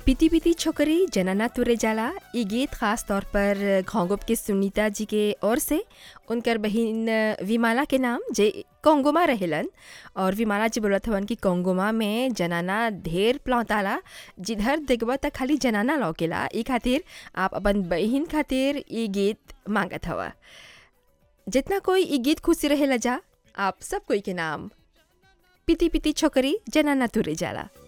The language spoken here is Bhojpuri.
पीती पीती छोकरी जनाना तुरे जाला ये गीत खास तौर पर घोंगुप के सुनीता जी के ओर से उनकर बहिन विमाला के नाम जे कोंगोमा रहेलन और विमाला जी बोलत हवन कि कोंगोमा में जनाना ढेर प्लौताला जिधर देखबा त खाली जनाना लौकेला ई खातिर आप अपन बहिन खातिर ई गीत मांगत हवा जितना कोई ई गीत खुशी रहेला जा आप सब कोई के नाम पीती पीती छोकरी जनाना तुरे जाला